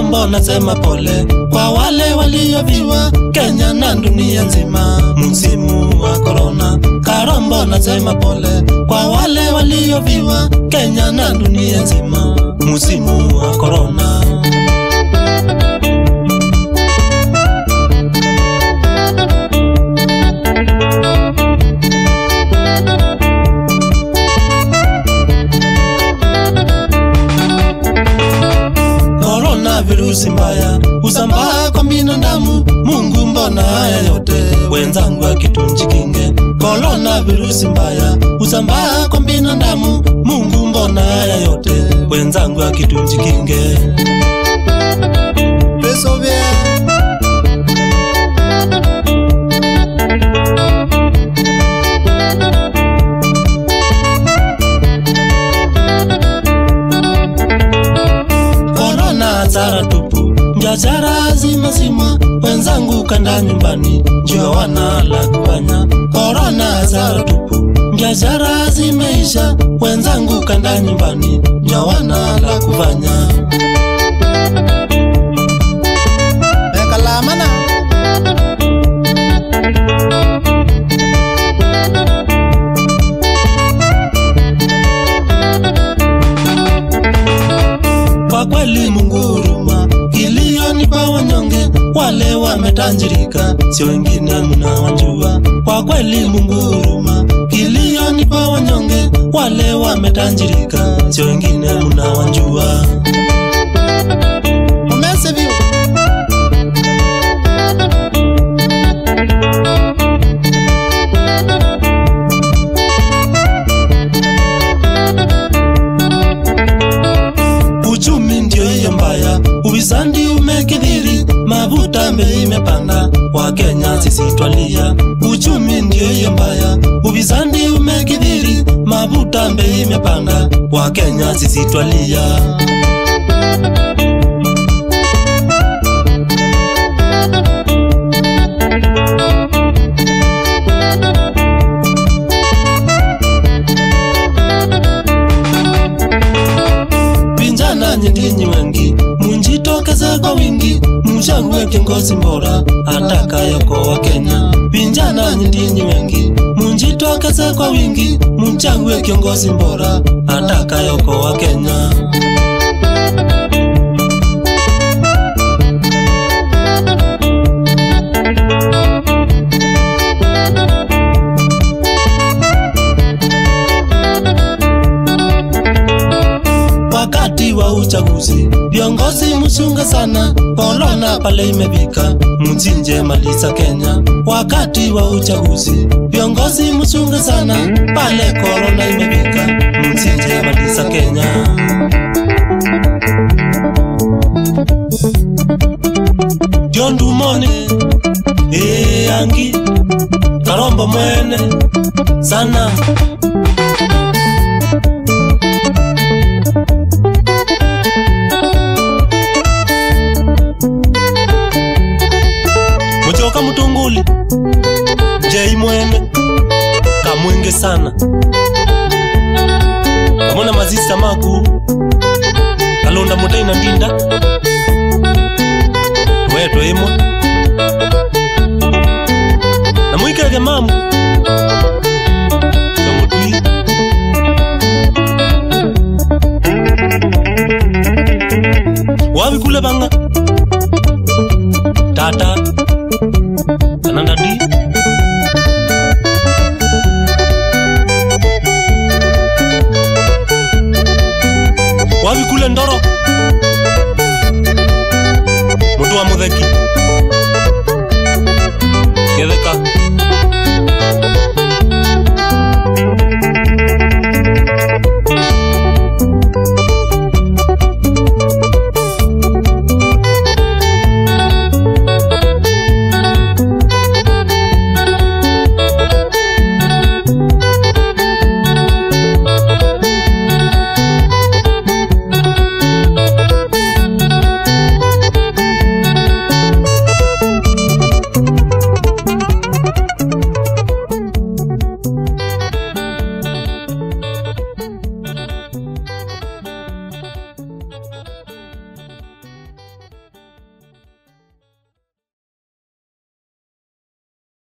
Karombo nasema pole kwa wale walioviwa Kenya na dunia nzima, msimu wa korona. Karombo nasema pole kwa wale walioviwa Kenya na dunia nzima, msimu wa korona. Korona virusi mbaya husambaa kwa binadamu. Mungu, mbona haya yote? Wenzangu akitunjikinge. Korona virusi mbaya husambaa kwa binadamu. Mungu, mbona haya yote? Wenzangu akitunjikinge. Peso bien. Korona hasara tupu, biashara zima zima, wenzangu kanda nyumbani, ndio wana la kufanya. Korona hasara tupu, biashara zimeisha, wenzangu kanda nyumbani, ndio wana la kufanya. Weka lamana. Kwa kweli Mungu huruma, kilio ni kwa wanyonge, wale wametajirika, si wengine mnawajua. Kwa kweli Mungu huruma, kilio ni kwa wanyonge, wale wametajirika, si wengine mnawajua. Umese viu. Uchumi ndio hiyo mbaya, uwisandi umekithiri, mafuta bei imepanda, Wakenya sisi twalia. Uchumi ndio hiyo mbaya, uwisandi umekithiri, mafuta bei imepanda, Wakenya sisi twalia. Vijana nyinyi wengi, munjitokeze kwa wingi, mchague kiongozi bora atakayeokoa Kenya. Vijana nyinyi wengi, munjitokeze kwa wingi, mchague kiongozi bora atakayeokoa Kenya. Wakati wa uchaguzi viongozi mchunge sana, korona pale imefika, mchinje malisa Kenya. Wakati wa uchaguzi viongozi mchunge sana, pale korona imefika, mchinje malisa Kenya. John Dumoni eh, Angi Karombo mwene sana Muchoka Mutunguli Jei mwene Kamwinge sana Kamona mazisa maku Kalonda mutei na ndinda Weto imwe Na mwikege mamu Kamutui Wabi kule banga Tata Ananda di Wabi kule ndoro Mutu wa mutheki